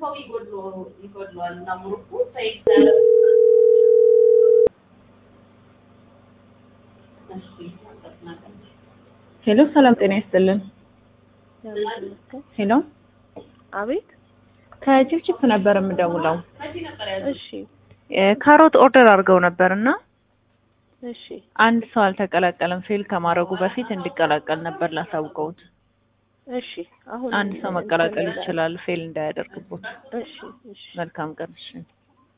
ሰው ይጎድሎ ይጎድለዋል እና ሙሩኩ ሰይድ ሄሎ ሰላም ጤና ይስጥልን። ሄሎ አቤት። ከጭፍጭፍ ነበር የምደውለው። እሺ እ ካሮት ኦርደር አድርገው ነበር እና እሺ አንድ ሰው አልተቀላቀለም። ፌል ከማድረጉ በፊት እንዲቀላቀል ነበር ላሳውቀውት። እሺ አሁን አንድ ሰው መቀላቀል ይችላል፣ ፌል እንዳያደርግቦት። እሺ እሺ መልካም ቀን። እሺ